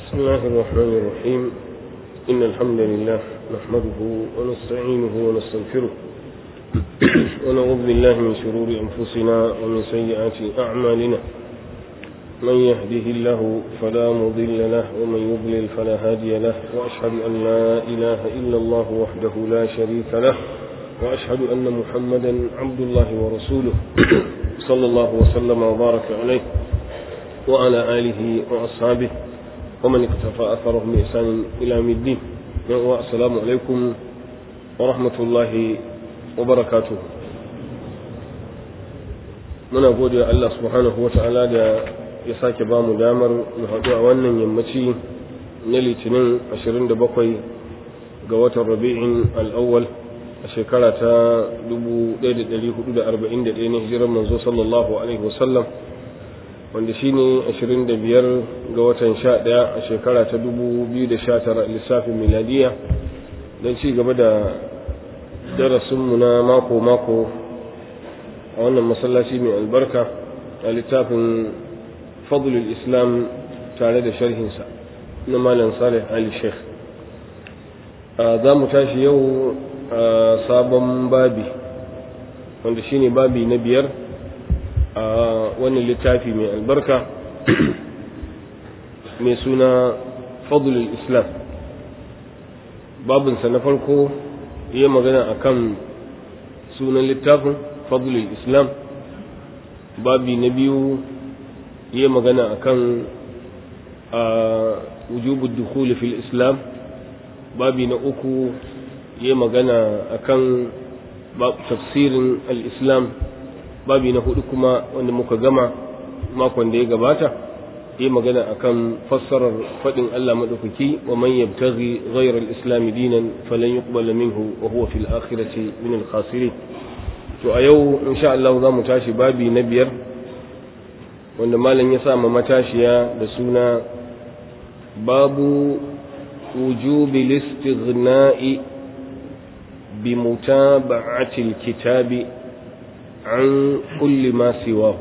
بسم الله الرحمن الرحيم إن الحمد لله نحمده ونستعينه ونستغفره ونعوذ بالله من شرور أنفسنا ومن سيئات أعمالنا من يهده الله فلا مضل له ومن يضلل فلا هادي له وأشهد أن لا إله إلا الله وحده لا شريك له وأشهد أن محمدا عبد الله ورسوله صلى الله وسلم وبارك عليه وعلى آله وأصحابه ومن اقتفى أثرهم بإحسان إلى يوم الدين والسلام عليكم ورحمة الله وبركاته muna gode wa Allah subhanahu wata'ala da ya sake ba mu damar mu haɗu a wannan yammaci na litinin 27 ga watan rabi'in al'awwal a shekara ta 1441 na hijirar manzo sallallahu alaihi wasallam wanda shi ne 25 ga watan 11 a shekara ta 2019 lissafin miladiya don ci gaba da darasinmu na mako-mako a wannan masallaci mai albarka a littafin fadlul islam tare da sharhinsa na malam salih ali sheikh za mu tashi yau a sabon babi wanda shine babi na biyar a wannan littafi mai albarka mai suna fadlul islam babinsa na farko ya magana akan sunan littafin fadlul islam babi na biyu ya magana akan a wujubud dukhul fil islam babi na uku ya magana akan tafsirin al-islam babi na hudu kuma wanda muka gama makon da ya gabata yi magana akan fassarar faɗin Allah maɗaukaki wa man yabtaghi ghayra al-islam dinan falan yuqbala minhu wa huwa fil akhirati min al-khasirin to a yau insha Allah za mu tashi babi na biyar wanda malam ya sa matashiya da suna babu wujubi listighna'i bi mutaba'ati al-kitabi عن كل ما سواه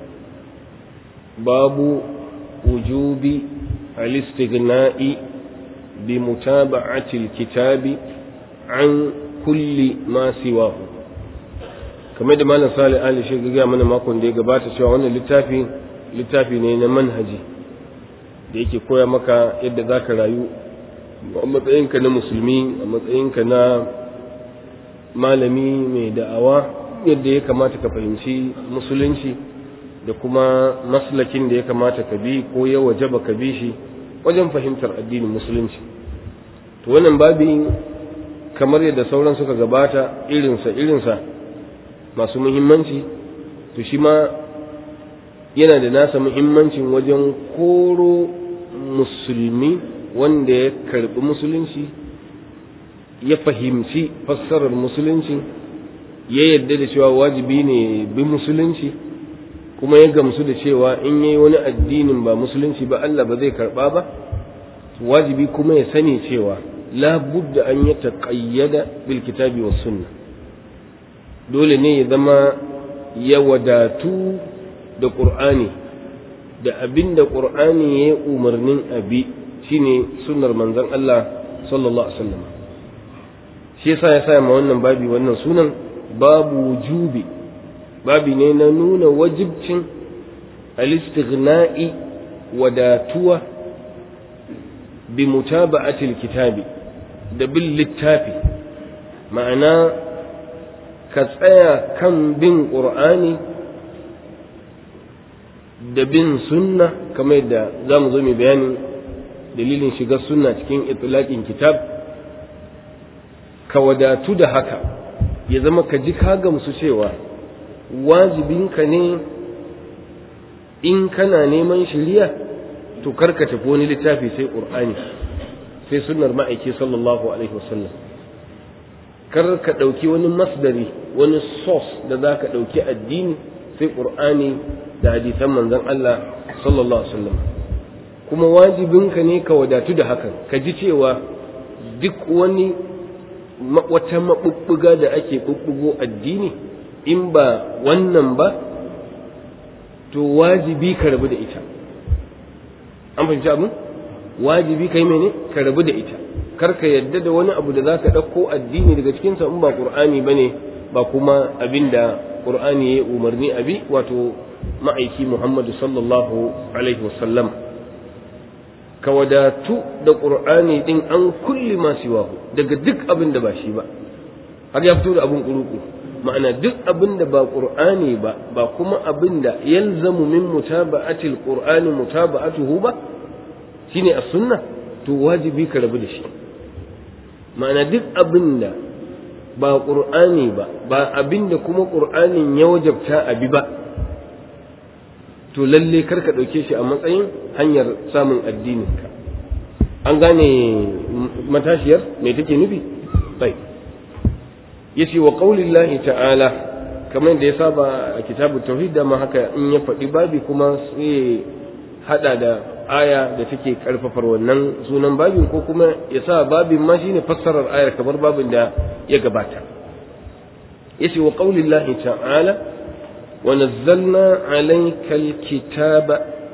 باب وجوب الاستغناء بمتابعة الكتاب عن كل ما سواه kamar da malam salih ali shi ga mana makon da ya gabata cewa wannan littafi littafi ne na manhaji da yake koya maka yadda za ka rayu a matsayinka na musulmi a matsayinka na malami mai da'awa yadda ya kamata ka fahimci musulunci da kuma maslakin da ya kamata ka bi ko ya wajaba ka bi shi wajen fahimtar addinin musulunci to wannan babi kamar yadda sauran suka gabata irinsa irinsa masu muhimmanci to shi ma yana da nasa muhimmancin wajen koro musulmi wanda ya karbi musulunci ya fahimci fassarar musulunci ya yadda da cewa wajibi ne bi musulunci kuma ya gamsu da cewa in yayi wani addinin ba musulunci ba Allah ba zai karba ba wajibi kuma ya sani cewa la budda an ya taqayyada bil kitabi was sunna dole ne ya zama ya wadatu da qur'ani da abinda qur'ani ya umarnin abi shine sunnar manzon Allah sallallahu alaihi wasallam shi yasa ya sa ma wannan babi wannan sunan babu wujubi babi ne na nuna wajibcin alistighna'i wadatuwa bi mutaba'atil kitabi da bin littafi ma'ana ka tsaya kan bin ƙur'ani da bin sunna kamar yadda za mu zo mai bayanin dalilin shiga sunna cikin itilaƙin kitab ka wadatu da haka ya zama ka ji ka gamsu cewa wajibinka ne in kana neman shiriya to karka tafi wani littafi sai ƙur'ani sai sunnar ma'aiki sallallahu alaihi wasallam kar ka ɗauki wani masdari wani source da za ka ɗauki addini sai ƙur'ani da hadisan manzon Allah sallallahu alaihi wasallam kuma wajibinka ne ka wadatu da hakan ka ji cewa duk wani wata maɓuɓɓuga da ake ɓuɓɓugo addini in ba wannan ba to wajibi ka rabu da ita an fahimci abin wajibi kai mene ka rabu da ita kar ka yadda da wani abu da zaka ɗauko addini daga cikinsa in ba qur'ani bane ba kuma abinda qur'ani ya umarni abi wato ma'aiki muhammadu sallallahu alaihi wasallam ka wadatu da qur'ani din an kulli ma siwahu daga duk abin da ba shi ba har ya fito da abin kuruku ma'ana duk abin da ba qur'ani ba ba kuma abin da yalzamu min mutaba'atil qur'ani mutaba'atuhu ba shine as-sunna to wajibi ka rabu da shi ma'ana duk abin da ba qur'ani ba ba abin da kuma qur'anin ya wajabta abi ba to lalle kar ka ɗauke shi a matsayin hanyar samun addininka an gane matashiyar me take nufi sai yace wa qaulillahi ta'ala kamar da ya saba a kitabu tauhid da ma haka in ya faɗi babi kuma sai hada da aya da take karfafar wannan sunan babin ko kuma ya sa babin ma shine fassarar ayar kamar babin da ya gabata yace wa qaulillahi ta'ala ونزلنا عليك الكتاب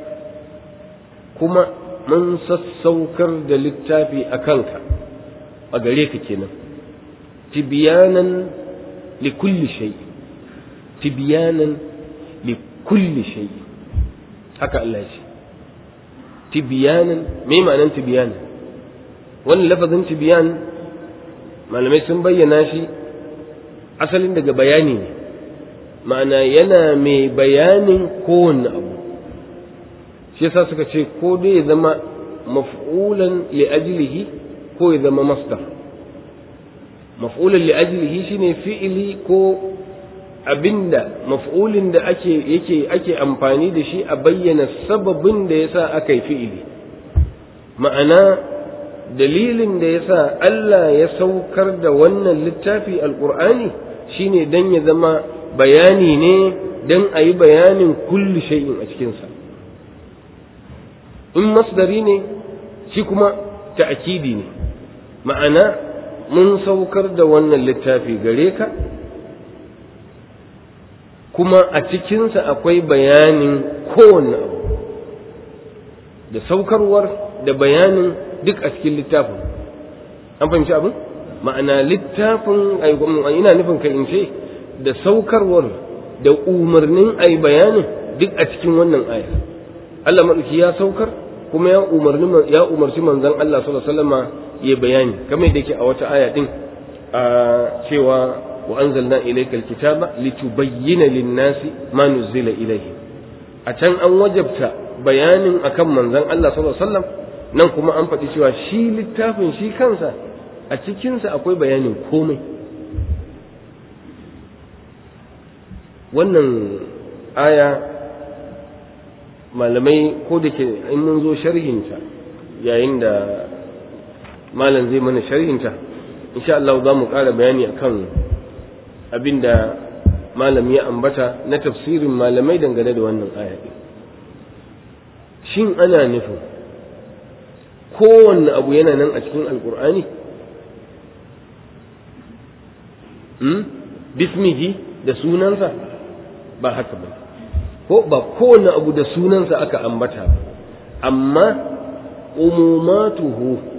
كما من سسوكر دلتافي أكنك أقريك كنا تبيانا لكل شيء تبيانا لكل شيء haka Allah ce tibiyanan me ma'anan tibiyanan wannan lafazin tibiyan malamai sun bayyana shi asalin daga bayani ne ma'ana yana mai bayanin kowanne abu shi yasa suka ce ko dai ya zama maf'ulan li ajlihi ko ya zama masdar maf'ulan li ajlihi shine fi'ili ko abinda maf'ulin da ake yake ake amfani da shi a bayyana sababin da yasa aka yi fi'ili ma'ana dalilin da yasa Allah ya saukar da wannan littafi alqur'ani shine dan ya zama bayani ne don a yi bayanin kulli shay'in a cikinsa in masdari ne shi kuma ta'akidi ne ma'ana mun saukar da wannan littafi gare ka kuma a cikinsa akwai bayanin kowanne abu da saukarwar da bayanin duk a cikin littafin an fahimci abin ma'ana littafin ina nufin ka in ce da saukarwar da umarnin a bayanin duk a cikin wannan aya Allah maɗauki ya saukar kuma ya umarni ya umarci manzon Allah sallallahu alaihi wasallam ya bayani kamar da yake a wata aya din a cewa wa anzalna ilaykal kitaba litubayyana lin-nasi ma nuzila ilayhi a can an wajabta bayanin akan manzon Allah sallallahu alaihi wasallam nan kuma an faɗi cewa shi littafin shi kansa a cikinsa akwai bayanin komai wannan aya malamai ko da ke in mun zo sharhinta yayin da malam zai mana sharhinta insha Allah za mu ƙara bayani akan abin da malam ya ambata na tafsirin malamai dangane da wannan aya shin ana nufin kowanne abu yana nan a cikin alkur'ani bismihi da sunansa ba haka ba ko ba kowane abu da sunansa aka ambata ba amma umumatuhu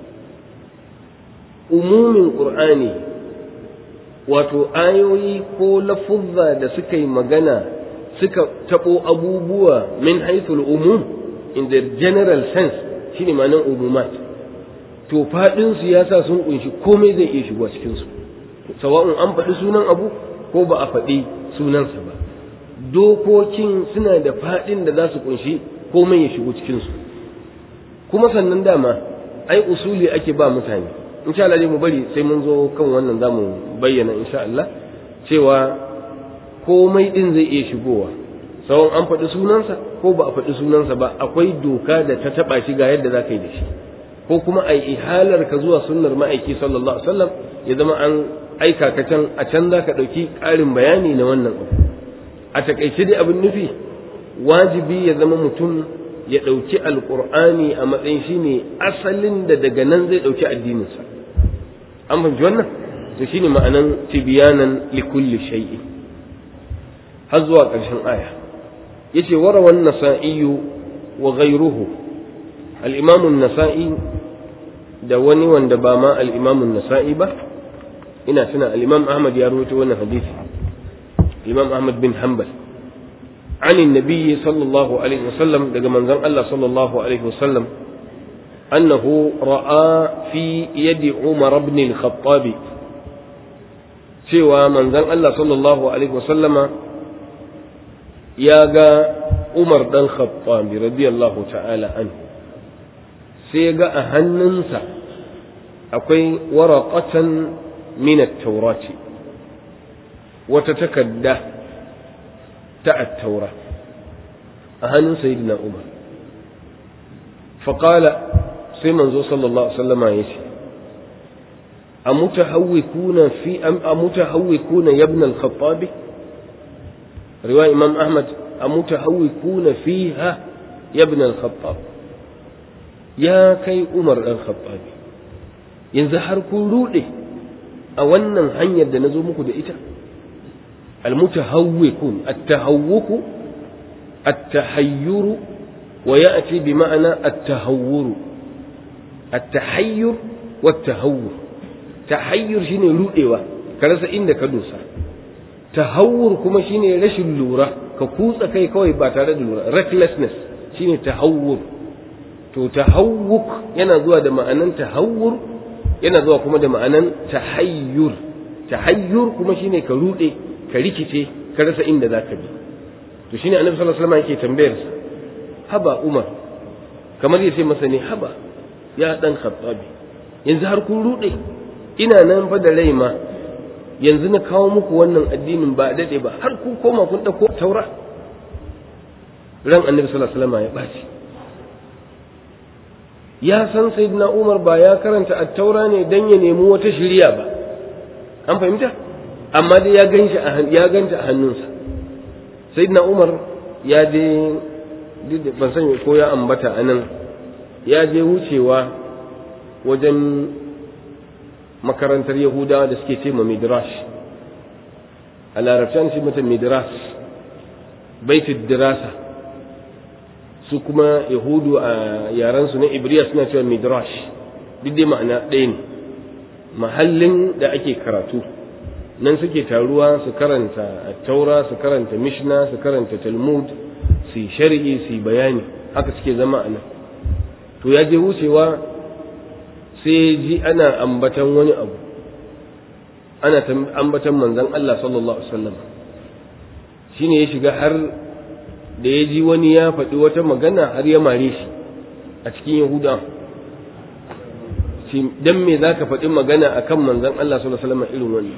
umumin ƙur'ani wato ayoyi ko lafuzza da suka yi magana suka taɓo abubuwa min haithul umum in the general sense shine ma'anar umumat to faɗinsu ya sa sun ƙunshi komai zai iya shigo cikinsu sawa'un an faɗi sunan abu ko ba a faɗi sunansa ba dokokin suna da faɗin da za su kunshi komai ya shigo cikinsu kuma sannan dama ai usuli ake ba mutane insha Allah mu bari sai mun zo kan wannan za mu bayyana insha Allah cewa komai din zai iya shigowa sawa'un an faɗi sunansa ko ba a faɗi sunansa ba akwai doka da ta taɓa shi ga yadda za ka yi da shi ko kuma a ihalar ka zuwa sunnar ma'aiki sallallahu alaihi wasallam ya zama an aika ka can a can za ka ɗauki ƙarin bayani na wannan abu a takaice dai abin nufi wajibi ya zama mutum ya ɗauki alƙur'ani a matsayin shi ne asalin da daga nan zai ɗauki addininsa an fahimci wannan to shi ne ma'anan tibiyanan likulli shay'i har zuwa ƙarshen aya ya ce warawan nasa'iyu wa ghairuhu al'imamun nasa'i da wani wanda ba ma al'imamun nasa'i ba ina tuna al'imam ahmad ya rubuta wannan hadisi imam ahmad bin hanbal عن النبي صلى الله عليه وسلم دقى من الله صلى الله عليه وسلم أنه رأى في يد عمر بن الخطاب سوى من الله صلى الله عليه وسلم ياغا عمر بن الخطاب رضي الله تعالى عنه سيغا أهننسا أقوي ورقة من التوراة وتتكده ta attaura a hannun sayyidina umar faƙala sai manzo sallallahu alaihi wasallama ya ce a mutahawwikuna fi a mutahawwikuna ibn al-khattabi riwaya imam ahmad a mutahawwikuna fiha ibn al-khattab ya kai umar dan khattabi yanzu har kun rude a wannan hanyar da na zo muku da ita المتهوكون التهوك التحير ويأتي بمعنى التهور التحير والتهور تحير شيني رؤيوة كرسا إنك دوسا تهور كما شيني رش اللورة ككوسا كي كوي باتارة اللورة recklessness شيني تهور to tahawuk yana zuwa da ma'anan tahawur yana zuwa kuma da ma'anan tahayyur tahayyur kuma shine ka rude ka rikice ka rasa inda za ka bi to shine annabi sallallahu alaihi wasallam yake tambayar sa haba umar kamar yace masa ne haba ya dan khattabi yanzu har kun rude ina nan fa da rai ma yanzu na kawo muku wannan addinin ba dade ba har kun koma kun dauko taura ran annabi sallallahu alaihi wasallam ya baci ya san sayyidina umar ba ya karanta at-taura ne dan ya nemi wata shiriya ba an fahimta amma dai ya gan shi ya ganta a hannunsa sayyidina umar ya je ban san ko ya ambata a nan ya je wucewa wajen makarantar yahudawa da suke ce ma midrash a larabcan shi mata midrash baitul dirasa su kuma yahudu a yarensu na ibriya suna cewa midrash duk dai ma'ana ɗaya ne mahallin da ake karatu nan suke taruwa su karanta taura su karanta mishna su karanta talmud su shari'i su bayani haka suke zama a nan to ya je wucewa sai ji ana ambatan wani abu ana ambatan manzon Allah sallallahu alaihi wasallam shine ya shiga har da ya ji wani ya faɗi wata magana har ya mare shi a cikin yahuda dan me zaka faɗi magana akan manzon Allah sallallahu alaihi wasallam irin wannan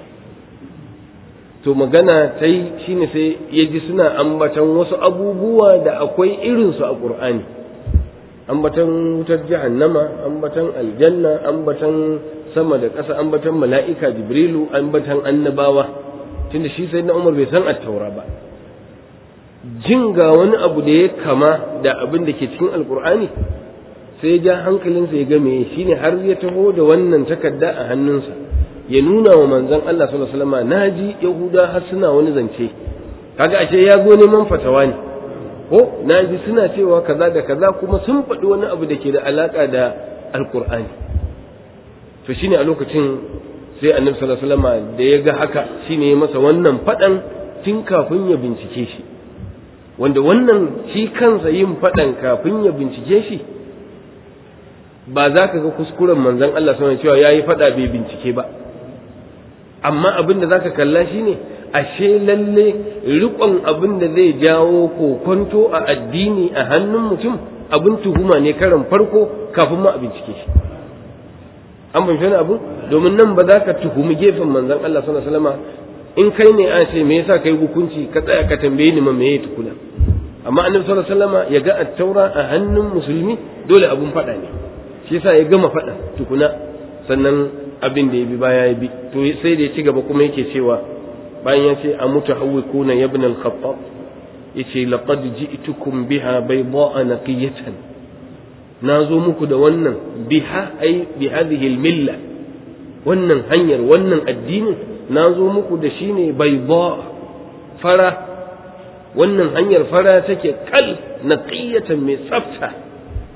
to magana ta yi shine sai ya ji suna ambatan wasu abubuwa da akwai irinsu a ƙur'ani ambatan wutar jahannama ambatan aljanna ambatan sama da ƙasa ambatan mala'ika jibrilu ambatan annabawa tunda shi sai na umar bai san attaura ba jin ga wani abu da ya kama da abin da ke cikin alƙur'ani sai ja hankalinsa ya game shine har ya taho da wannan takarda a hannunsa ya nuna wa manzon Allah sallallahu alaihi wasallam naji yahuda har suna wani zance kaga ashe ya zo neman fatawa ne ko naji suna cewa kaza da kaza kuma sun faɗi wani abu da ke da alaka da alqur'ani to shine a lokacin sai annabi sallallahu alaihi wasallam da ya ga haka shine ya masa wannan faɗan tun kafin ya bincike shi wanda wannan shi kansa yin faɗan kafin ya bincike shi ba za ka ga kuskuren manzon Allah sallallahu alaihi cewa yayi faɗa bai bincike ba amma abin da zaka kalla shine ashe lalle riƙon abin da zai jawo kokonto a addini a hannun mutum abin tuhuma ne karan farko kafin ma a bincike shi an ban wani abu domin nan ba za ka tuhumi gefen manzon Allah sallallahu alaihi wasallam in kai ne a ce me yasa kai hukunci ka tsaya ka tambaye ni ma me ya tukuna amma annabi sallallahu alaihi wasallam ya ga at-taura a hannun musulmi dole abun faɗa ne shi yasa ya gama faɗa tukuna sannan abin da ya bi baya ya bi to sai da ya ci gaba kuma yake cewa bayan ya ce a mutahawwikuna ya ibn al-khattab yace laqad ji'tukum biha bayda'a naqiyatan na zo muku da wannan biha ai bi hadhihi al-milla wannan hanyar wannan addinin na zo muku da shi ne bayda fara wannan hanyar fara take kal naqiyatan mai tsafta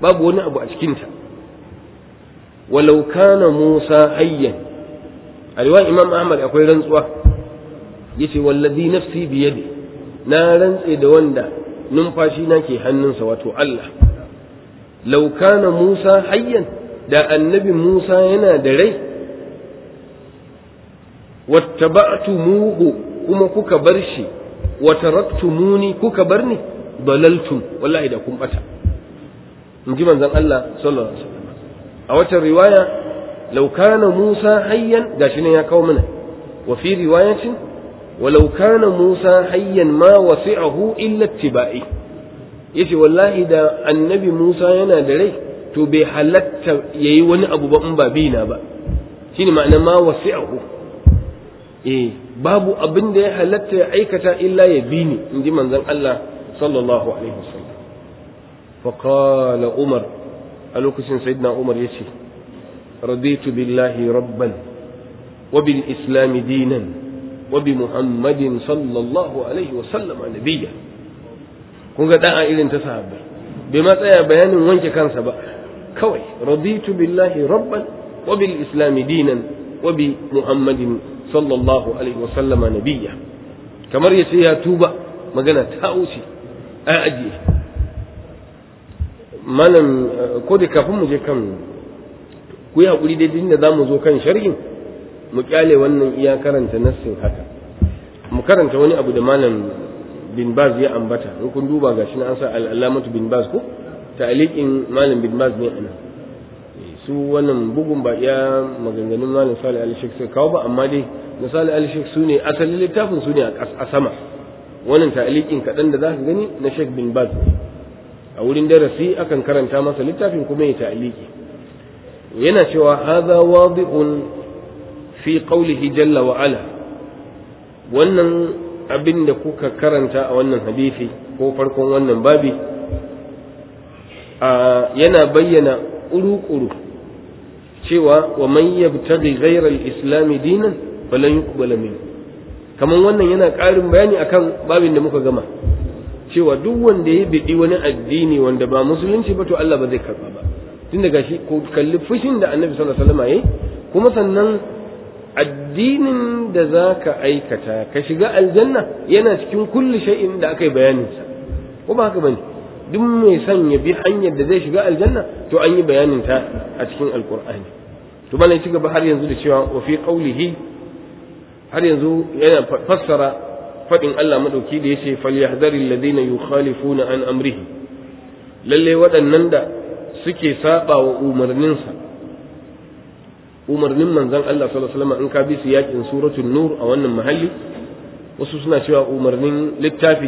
babu wani abu a cikinta walau kana Musa hayyan a riwayar Imam Ahmad akwai rantsuwa yace wallazi nafsi biyadi na rantse da wanda numfashi na ke hannunsa wato Allah law kana Musa hayyan da annabi Musa yana da rai wattaba'tumuhu kuma kuka bar shi wa taraktumuni kuka bar ni dalaltum wallahi da kun bata in ji manzon Allah sallallahu alaihi wasallam a wata riwaya law kana Musa hayyan gashi ne ya kawo mana wa fi riwayatin walau kana Musa hayyan ma wasi'ahu illa ittiba'i yace wallahi da annabi Musa yana da rai to bai halatta yayi wani abu ba in ba bina ba shine ma'ana ma wasi'ahu eh babu abin da ya halatta ya aikata illa ya bi ni in ji manzon Allah sallallahu alaihi wasallam fa qala umar a lokacin sayyidina umar yace raditu billahi rabban wa bil islam dinan wa bi muhammadin sallallahu alaihi wasallam nabiyya kun ga da'a irin ta sahabbai bai ma tsaya bayanin wanke kansa ba kawai raditu billahi rabban wa bil islam dinan wa bi muhammadin sallallahu alaihi wa sallama nabiyya kamar ya ce ya tuba magana ta wuce a ajiye malam ko da kafin mu je kan ku yi haƙuri daidai da za mu zo kan sharhin mu kyale wannan iya karanta nassin haka mu karanta wani abu da malam bin baz ya ambata in kun duba gashi na an sa al'alamatu bin baz ko ta'liqin malam bin baz ne anan su wannan bugun ba iya maganganun malam salih al-sheikh sai kawo ba amma dai na salih al-sheikh su ne asalin littafin su ne a sama wannan ta'liqin kaɗan da za ka gani na sheikh bin baz a wurin darasi akan karanta masa littafin kuma ya ta'liqi yana cewa hadha wadihun fi qawlihi jalla wa ala wannan abin da kuka karanta a wannan hadisi ko farkon wannan babi yana bayyana ƙuru-ƙuru cewa wa man yabtaghi ghayra al-islam dinan falan yuqbala min kaman wannan yana ƙarin bayani akan babin da muka gama cewa duk wanda ya bidi wani addini wanda ba musulunci ba to Allah ba zai karba ba tun daga shi ko kalli fushin da Annabi sallallahu alaihi wasallam yayi kuma sannan addinin da zaka aikata ka shiga aljanna yana cikin kulli shay'in da aka yi bayanin sa ko ba haka bane duk mai son ya bi hanyar da zai shiga aljanna to an yi bayanin ta a cikin alkur'ani to bana ci gaba har yanzu da cewa wa fi qawlihi har yanzu yana fassara fadin Allah madauki da yace falyahdhari alladhina yukhalifuna an amrihi lalle waɗannan da suke saba wa umarninsa umarnin manzon Allah sallallahu alaihi wasallam in ka bi su yakin suratul nur a wannan mahalli wasu suna cewa umarnin littafi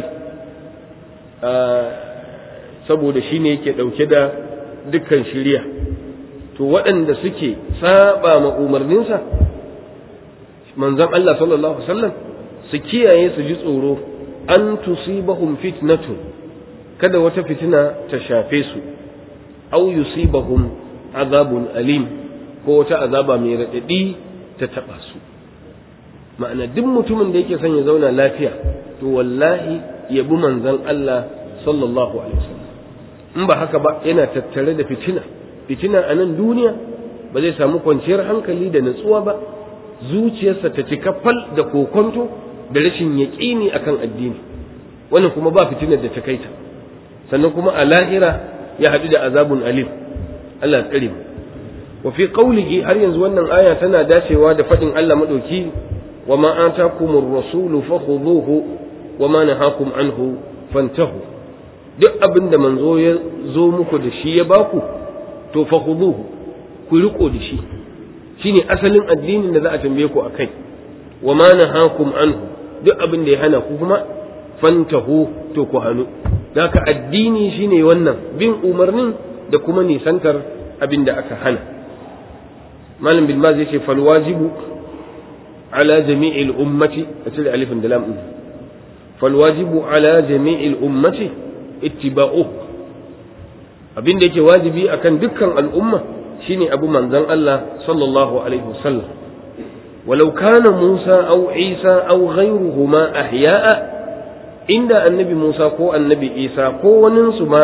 saboda shi ne yake ɗauke da dukkan shirya to waɗanda suke saba ma umarninsa manzon Allah sallallahu alaihi wasallam su kiyaye su ji tsoro an tusibahum fitnatun kada wata fitina ta shafe su aw yusibahum azabun alim ko wata azaba mai raɗaɗi ta taɓa su ma'ana duk mutumin da yake son ya zauna lafiya to wallahi ya bi manzon Allah sallallahu alaihi wasallam in ba haka ba yana tattare da fitina fitina a nan duniya ba zai samu kwanciyar hankali da natsuwa ba zuciyarsa ta cika fal da kokonto da rashin yaƙini akan addini wannan kuma ba fitinar da ta kai ta sannan kuma a lahira ya haɗu da azabun alim Allah tsare mu wa fi qawlihi har yanzu wannan aya tana dacewa da faɗin Allah madauki wa ma atakumur rasulu fakhudhuhu wa ma nahakum anhu fantahu duk abin da manzo ya zo muku da shi ya baku to fa khuduhu ku riko da shi shine asalin addinin da za a tambaye ku akai wa ma nahakum anhu duk abin da ya hana ku kuma fantahu to ku hanu haka addini shine wannan bin umarnin da kuma nisantar abin da aka hana malam bin maz yace fal wajibu ala jami'il ummati a cire alifin da lam fal wajibu ala jami'il ummati ittiba'u abin da yake wajibi akan dukkan al'umma shine abu manzon Allah sallallahu alaihi wasallam walau kana Musa aw Isa aw ghayruhuma ahya'a inda annabi Musa ko annabi Isa ko wanin su ma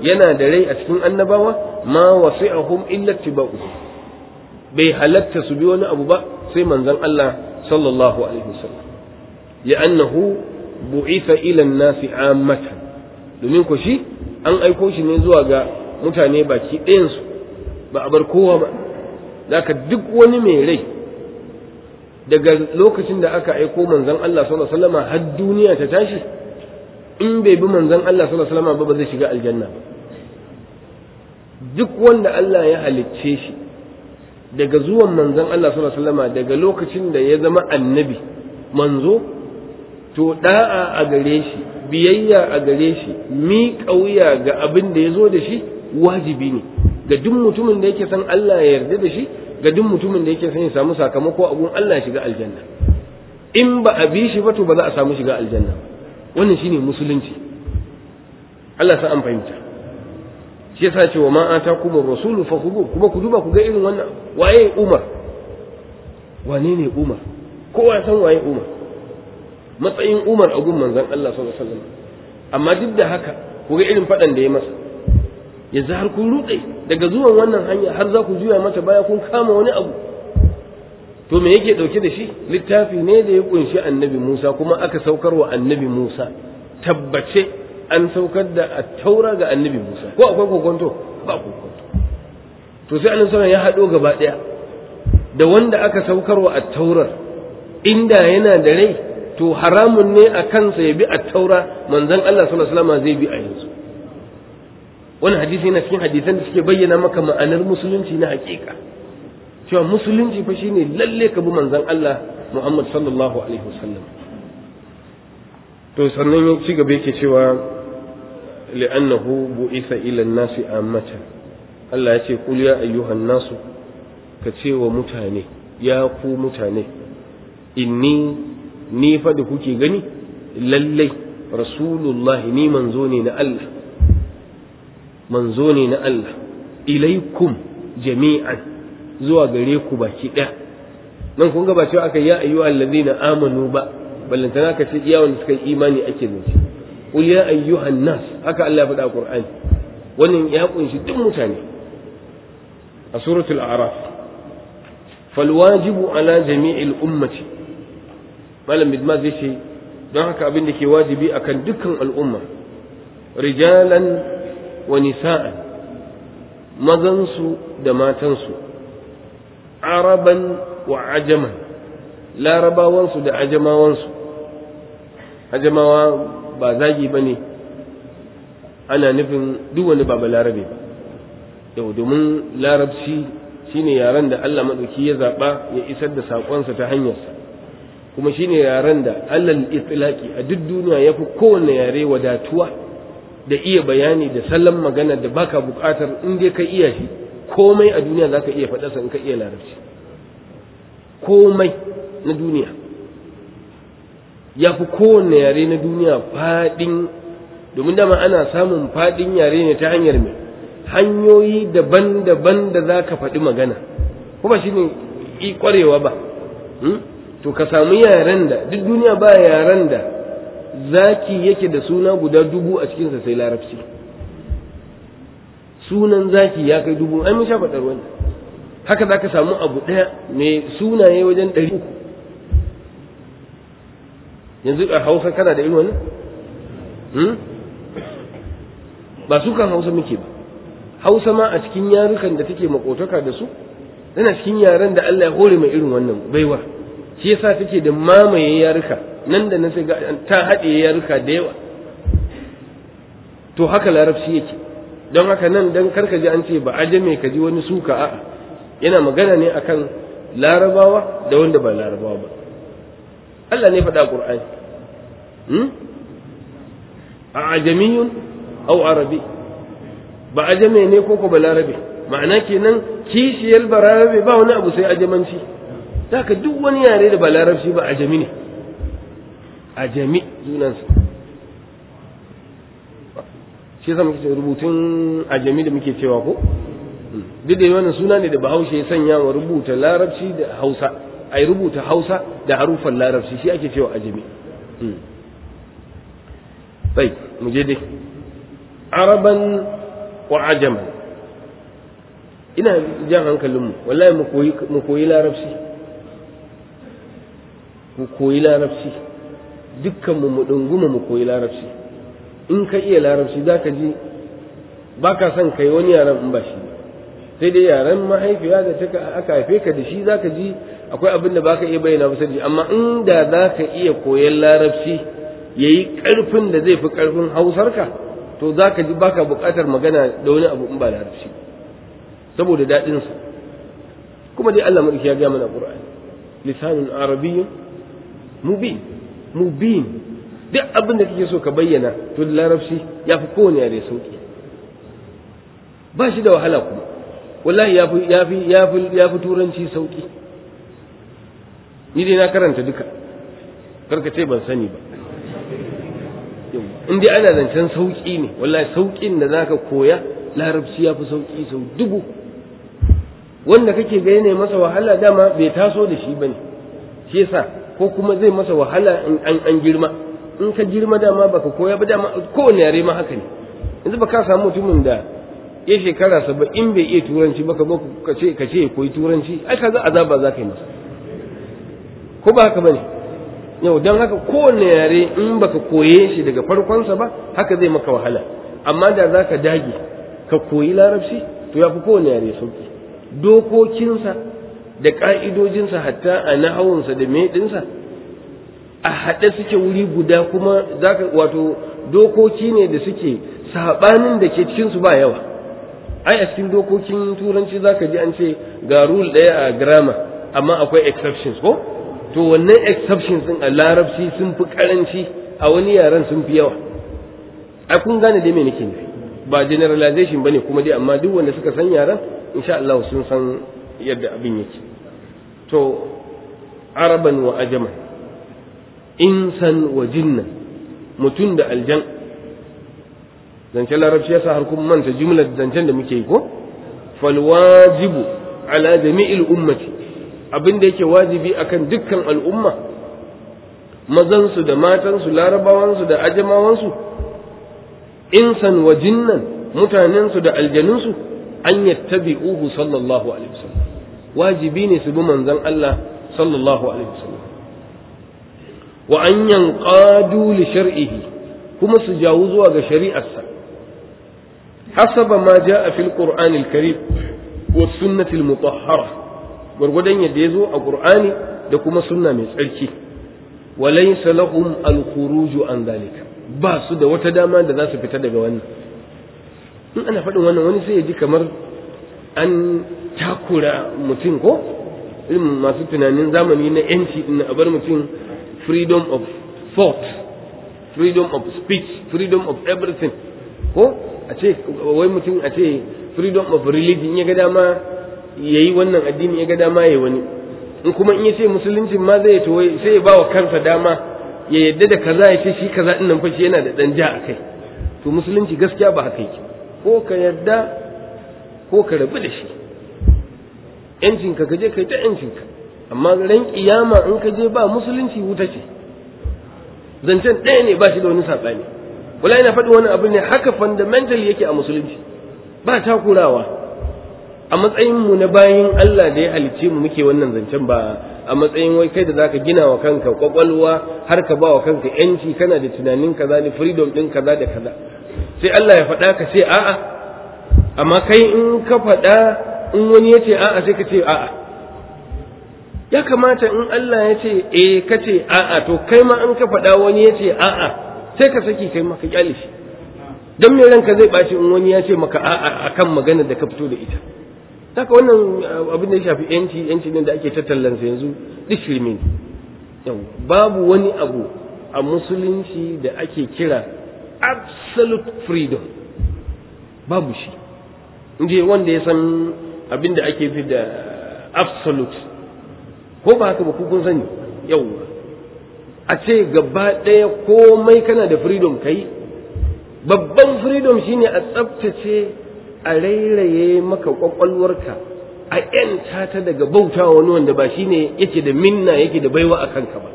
yana da rai a cikin annabawa ma wasi'ahum illa tibau bai halatta su bi wani abu ba sai manzon Allah sallallahu alaihi wasallam li'annahu bu'itha ila an-nasi ammatan domin ko shi an aiko shi ne zuwa ga mutane baki ɗayan su ba a bar kowa ba zaka duk wani mai rai daga lokacin da aka aiko manzon Allah sallallahu alaihi wasallam har duniya ta tashi in bai bi manzon Allah sallallahu alaihi wasallam ba ba zai shiga aljanna ba duk wanda Allah ya halicce shi daga zuwan manzon Allah sallallahu alaihi wasallam daga lokacin da ya zama annabi manzo to da'a a gare shi biyayya a gare shi mi kauya ga abin da ya zo da shi wajibi ne ga duk mutumin da yake san Allah ya yarda da shi ga duk mutumin da yake son ya samu sakamako a gun Allah ya shiga aljanna in ba a bi shi ba to ba za a samu shiga aljanna wannan shine musulunci Allah sa an fahimta shi yasa cewa ma atakum ar-rasul fakhudhu kuma ku duba ku ga irin wannan waye Umar wane ne Umar kowa san waye Umar matsayin Umar a gun manzon Allah sallallahu alaihi wasallam amma duk da haka ku ga irin fadan da ya masa yanzu har kun ruɗe daga zuwan wannan hanya har za ku juya mata baya kun kama wani abu to me yake ɗauke da shi littafi ne da ya kunshi annabi Musa kuma aka saukar wa annabi Musa tabbace an saukar da taura ga annabi Musa ko akwai kokonto ba kokonto to sai annabi sallallahu ya haɗo gaba ɗaya da wanda aka saukar wa taurar inda yana da rai to haramun ne a kansa ya bi taura manzon Allah sallallahu alaihi wasallam zai bi a yanzu wani hadisi yana cikin hadisan da suke bayyana maka ma'anar musulunci na hakika cewa musulunci fa shine lalle ka bi manzon Allah Muhammad sallallahu alaihi wasallam to sannan ya ci gaba yake cewa li'annahu bu'itha ila an-nasi ammatan Allah ya ce kul ya ayyuhan nasu ka ce wa mutane ya ku mutane inni ni fa da kuke gani lallai rasulullahi ni manzo ne na Allah manzo ne na Allah ilaikum jami'an zuwa gare ku baki ɗaya nan kun ga ba cewa aka ya ayyuha allazina amanu ba ballantana ka ce iya wanda suka yi imani ake zance qul ya ayyuhan nas haka Allah ya faɗa Qur'ani wannan ya kunshi duk mutane a suratul a'raf fal wajibu ala jami'il ummati malam bidma zai ce don haka abin da ke wajibi akan dukkan al'umma rijalan wa nisa'an mazansu da matansu araban wa ajaman larabawansu da ajamawansu ajamawa ba zagi ba ne ana nufin duk wani ba larabe ba yau domin larabci shine yaren da Allah maɗauki ya zaɓa ya isar da saƙonsa ta hanyarsa kuma shine yaren da alal itlaki a duk duniya ya fi kowane yare wadatuwa da iya bayani da salon magana da baka buƙatar in dai ka iya shi komai a duniya za ka iya faɗarsa in ka iya larabci komai na duniya ya fi kowane yare na duniya faɗin domin dama ana samun faɗin yare ne ta hanyar mai hanyoyi daban-daban da za ka faɗi magana kuma shi ne ƙwarewa ba to ka samu yaren da duk duniya ba yaren da zaki yake da suna guda dubu a cikinsa sai larabci sunan zaki ya kai dubu an sha faɗar wani haka za ka samu abu ɗaya mai sunaye wajen ɗari uku yanzu a hausa kana da irin wani ba su kan hausa muke ba hausa ma a cikin yarukan da take makotaka da su tana cikin yaren da Allah ya hore mai irin wannan baiwa shi yasa take da mamaye yaruka nan da nan sai ga ta haɗe yaruka da yawa to haka larabci yake don haka nan dan karka ji an ce ba ajame ka ji wani suka a'a yana magana ne akan larabawa da wanda ba larabawa ba Allah ne faɗa Qur'ani hmm? a ajamiyun au arabi ba ajame ne ko ko ba larabe ma'ana kenan kishiyar ba larabe ba wani abu sai ajamanci haka duk wani yare da ba larabci ba ajami ne ajami sunansa shi yasa muke rubutun ajami da muke cewa ko duk da wannan suna ne da bahaushe ya sanya wa rubuta larabci da hausa a yi rubuta hausa da harufan larabci shi ake cewa ajami sai mu je dai araban wa ajaman ina jan hankalinmu wallahi mu koyi larabci mu koyi larabci dukkanmu mu ɗunguma mu koyi larabci in ka iya larabci za ka ji ba ka son kai wani yaren in ba shi sai dai yaren mahaifiya da ta aka haife ka da shi za ka ji akwai abin da ba ka iya bayyana ba sai amma inda za ka iya koyan larabci ya yi ƙarfin da zai fi ƙarfin hausarka to za ka ji baka buƙatar magana da wani abu in ba larabci saboda daɗinsa kuma dai Allah mulki ya gaya mana Qur'ani lisanun arabiyyun mubin mubin duk abin da kake so ka bayyana to da larabci ya fi kowane yare sauki ba shi da wahala kuma wallahi ya fi ya fi ya fi ya fi turanci sauki ni dai na karanta duka karka ce ban sani ba in dai ana zancen sauki ne wallahi saukin da zaka koya larabci ya fi sauki sau dubu wanda kake ga yana masa wahala dama bai taso da shi bane shi yasa ko kuma zai masa wahala in an an girma in ka girma dama baka koya ba dama kowane yare ma haka ne yanzu ba ka samu mutumin da ya shekara saba'in bai iya turanci ba ka zo ka ce ka ce ya koyi turanci ai kaga azaba za ka yi masa ko ba haka bane yau don haka kowane yare in baka koye shi daga farkonsa ba haka zai maka wahala amma da za ka dage ka koyi larabci to ya fi kowane yare sauki dokokinsa da ƙa'idojinsa hatta a nahawunsa da meɗinsa a haɗe suke wuri guda kuma zaka wato dokoki ne da suke saɓanin da ke cikinsu ba yawa ai a cikin dokokin turanci zaka ji an ce ga rule ɗaya a grammar amma akwai exceptions ko to wannan exceptions din a larabci sun fi karanci a wani yaren sun fi yawa ai kun gane dai me nake nufi ba generalization bane kuma dai amma duk wanda suka san yaren insha Allah sun san yadda abin yake to araban wa ajaman insan wa jinnan mutum da aljan zancen larabci yasa har kuma manta jumlar zancen da muke yi ko fal wajibu ala jami'il ummati abin da yake wajibi akan dukkan al'umma mazansu da matansu larabawansu da ajamawansu insan wa jinnan mutanensu da aljanunsu an yattabi'uhu sallallahu alaihi wasallam wajibi ne su bi manzon Allah sallallahu alaihi wasallam wa an yanqadu li shar'ihi kuma su jawo zuwa ga shari'arsa hasaba ma ja'a fil qur'anil karim wa sunnatil mutahhara gwargwadon yadda ya zo a ƙur'ani da kuma sunna mai tsarki walaysa lahum al-khuruju an zalika ba su da wata dama da za su fita daga wannan in ana faɗin wannan wani sai ya ji kamar an takura mutum ko irin masu tunanin zamani na yanci din a bar mutum freedom of thought freedom of speech freedom of everything ko a ce wai mutum a ce freedom of religion ya ga dama ya yi wannan addini ya ga dama ya wani in kuma in ya ce musulunci ma zai to sai ya ba wa kansa dama ya yadda da kaza ya ce shi kaza din nan fa shi yana da dan ja a kai to musulunci gaskiya ba haka yake ko ka yadda ko ka rabu da shi yancin ka je kai ta yancin ka amma ran kiyama in ka je ba musulunci wuta ce zancen ɗaya ne ba shi da wani saɓani wala ina faɗi wani abu ne haka fundamental yake a musulunci ba takurawa a matsayin mu na bayin Allah da ya halicce mu muke wannan zancen ba a matsayin wai kai da zaka gina wa kanka kwakwalwa har ka ba wa kanka yanci kana da tunanin kaza da freedom din kaza da kaza sai Allah ya faɗa ka ce a'a amma kai in ka faɗa in wani ya ce a'a sai ka ce a'a ya kamata in Allah ya ce eh ka ce a'a to kai ma in ka faɗa wani ya ce a'a sai ka saki kai ma ka kyale shi dan me ranka zai ɓaci in wani ya ce maka a'a akan maganar da ka fito da ita haka wannan abin da ya shafi yanci yanci ne da ake tattallansa yanzu duk shirme ne babu wani abu a musulunci da ake kira absolute freedom babu shi inda wanda ya san abin da ake fi da absolute ko ba haka ba kun sani yauwa a ce gaba ɗaya komai kana da freedom kai babban freedom shine a tsabtace a rairaye maka kwakwalwarka a ‘yanta ta daga bauta wani wanda ba shine yake da minna yake da baiwa a kanka ba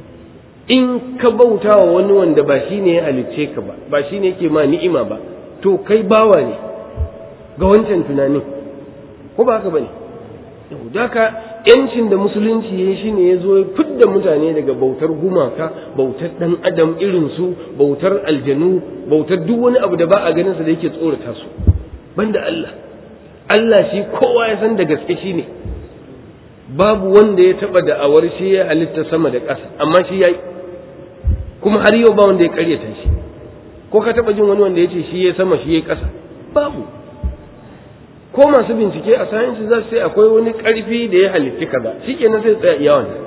in ka bauta wa wani wanda ba shine ya halicce ka ba ba shine yake ma ni'ima ba to kai bawa ne ga wancan tunanin ko ba haka bane haka yancin da musulunci ya shi ne ya zo ya fidda mutane daga bautar gumaka bautar dan adam irin su bautar aljanu bautar duk wani abu da ba a ganin sa da yake tsorata su banda Allah Allah shi kowa ya san da gaske shi ne babu wanda ya taba da'awar shi ya halitta sama da ƙasa amma shi yayi kuma har yau ba wanda ya karyata shi ko ka taba jin wani wanda ya ce shi ya sama shi ya ƙasa babu ko masu bincike a sayansi za su sai akwai wani ƙarfi da ya halitti kaza shi kenan sai tsaya iya wannan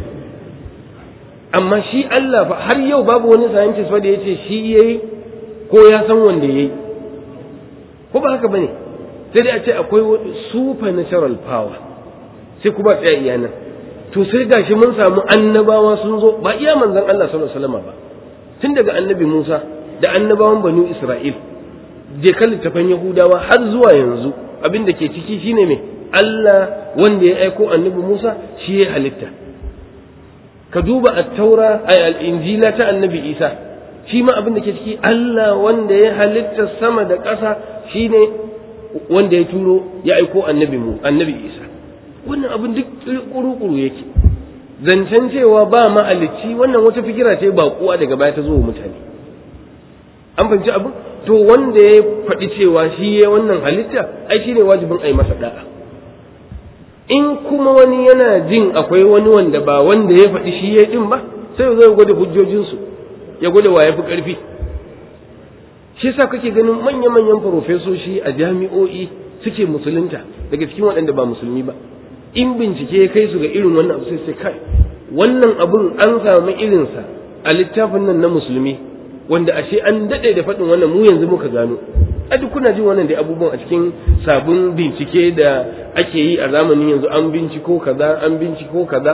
amma shi Allah fa har yau babu wani scientist wanda ya ce shi yayi ko ya san wanda yayi ko ba haka bane sai dai a ce akwai supernatural power sai kuma tsaya iya nan to sai gashi mun samu annabawa sun zo ba iya manzon Allah sallallahu alaihi wasallam ba tun daga annabi Musa da annabawan banu Isra'il je kan littafan Yahudawa har zuwa yanzu abin da ke ciki shine me Allah wanda ya aiko annabi Musa shi ya halitta ka duba at-taura ay al-injila ta annabi Isa shi ma abin da ke ciki Allah wanda ya halitta sama da ƙasa shine wanda ya turo ya aiko annabi mu annabi Isa wannan abin duk kuru-kuru yake zancen cewa ba mahalicci wannan wata fikira ce ba kuwa daga baya ta zo wa mutane an fahimci abin to wanda ya faɗi cewa shi ya wannan halitta ai shine wajibin a yi masa da'a in kuma wani yana jin akwai wani wanda ba wanda ya faɗi shi ya din ba sai zai gwada hujjojinsu ya gwada wa ya fi ƙarfi shi yasa kake ganin manya-manyan farofesoshi a jami'o'i suke musulunta daga cikin waɗanda ba musulmi ba in bincike ya kai su ga irin wannan abu sai sai kai wannan abun an samu irinsa a littafin nan na musulmi wanda ashe an daɗe da faɗin wannan mu yanzu muka gano a duk kuna jin wannan da abubuwan a cikin sabon bincike da ake yi a zamanin yanzu an binciko kaza an binciko kaza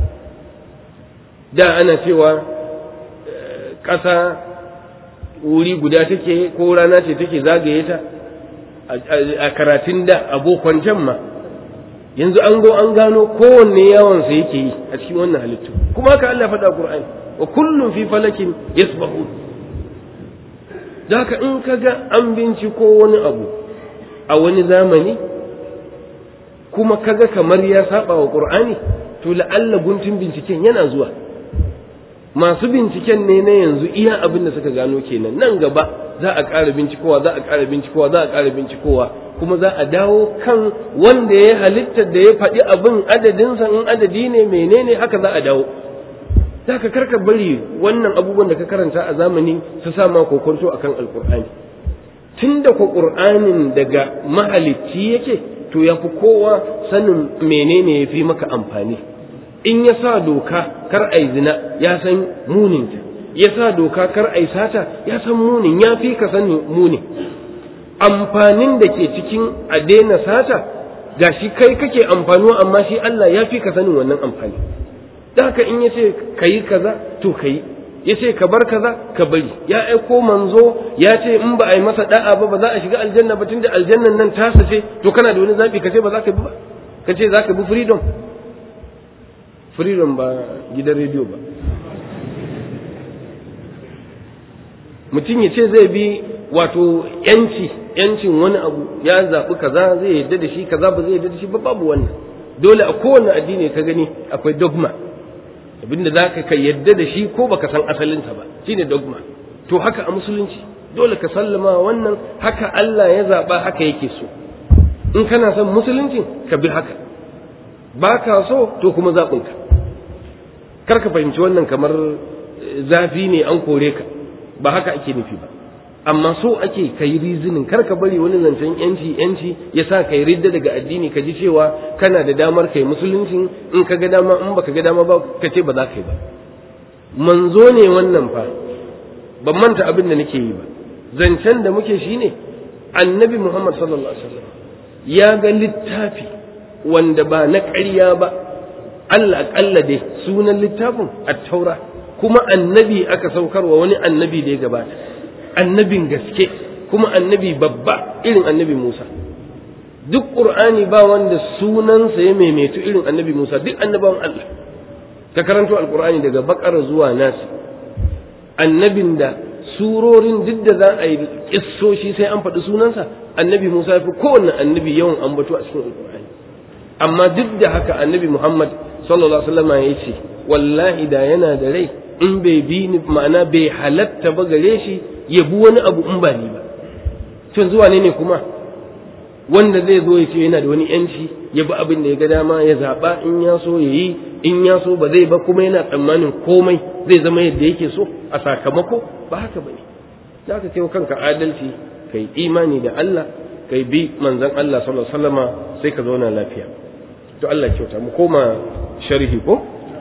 da ana cewa ƙasa wuri guda take ko rana ce take zagaye ta a karatun da abokan can ma yanzu an go an gano kowanne yawansa yake yi a cikin wannan halittu kuma haka Allah faɗa Qur'ani wa kullum fi falakin yasbahun haka in ka ga an binciko wani abu a wani zamani kuma kaga kamar ya saba wa Qur'ani to la'alla guntun binciken yana zuwa masu binciken ne na yanzu iya abin da suka gano kenan nan gaba za a ƙara bincikowa za a ƙara bincikowa za a ƙara bincikowa kuma za a dawo kan wanda ya halitta da ya faɗi abin adadinsa in adadi ne menene haka za a dawo za ka karka bari wannan abubuwan da ka karanta a zamani su sa ma kokonto akan alkur'ani tun da ko ƙur'anin daga mahalicci yake to ya fi kowa sanin menene ya fi maka amfani in ya sa doka kar ai zina ya san muninta ya sa doka kar ai sata ya san munin ya fi ka sanin munin amfanin da ke cikin a daina sata ga shi kai kake amfanuwa amma shi Allah ya fi ka sanin wannan amfani da haka in ya ce ka yi kaza to ka yi ya ce ka bar kaza ka bari ya aiko manzo ya ce in ba a yi masa da'a ba ba za a shiga aljanna ba tunda aljannan nan tasa ce to kana da wani zaɓi ka ce ba za ka bi ba ka ce za ka bi freedom freedom ba gidan rediyo ba mutum ya ce zai bi wato yanci yancin wani abu ya zaɓi kaza zai yadda da shi kaza ba zai yadda da shi ba babu wannan dole a kowane addini ka gani akwai dogma abinda za ka yadda da shi ko baka san asalinsa ba shine dogma to haka a musulunci dole ka sallama wannan haka Allah ya zaɓa haka yake so in kana son musuluncin ka bi haka ba ka so to kuma zaɓinka kar ka fahimci wannan kamar zafi ne an kore ka ba haka ake nufi ba amma so ake kai rizinin kar ka bari wani zancen yanci yanci ya sa kai ridda daga addini ka ji cewa kana da damar kai musulunci in ka ga dama in baka ga dama ba ka ce ba za ka yi ba manzo ne wannan fa ban manta abin da nake yi ba zancen da muke shine annabi muhammad sallallahu alaihi wasallam ya ga littafi wanda ba na ƙarya ba Allah aƙalla dai sunan littafin at-taura kuma annabi aka saukarwa wani annabi da ya gabata annabin gaske kuma annabi babba irin annabi Musa duk Qur'ani ba wanda sunansa ya maimaitu irin annabi Musa duk annabawan Allah ka karanto alqur'ani daga bakara zuwa nasi annabin da surorin duk da za a yi kissoshi sai an faɗi sunansa annabi Musa ya fi kowanne annabi yawan ambato a cikin alkur'ani amma duk da haka annabi Muhammad sallallahu alaihi wasallam ya ce wallahi da yana da rai in bai bi ni ma'ana bai halatta ba gare shi ya bi wani abu in ba ni ba tun zuwa ne ne kuma wanda zai zo ya ce yana da wani yanci ya bi abin da ya ga dama ya zaɓa in ya so ya yi in ya so ba zai ba kuma yana tsammanin komai zai zama yadda yake so a sakamako ba haka ba ne za ka kai kanka adalci kai imani da Allah kai bi manzon Allah sallallahu alaihi wasallama sai ka zauna lafiya to Allah kyauta mu koma sharhi ko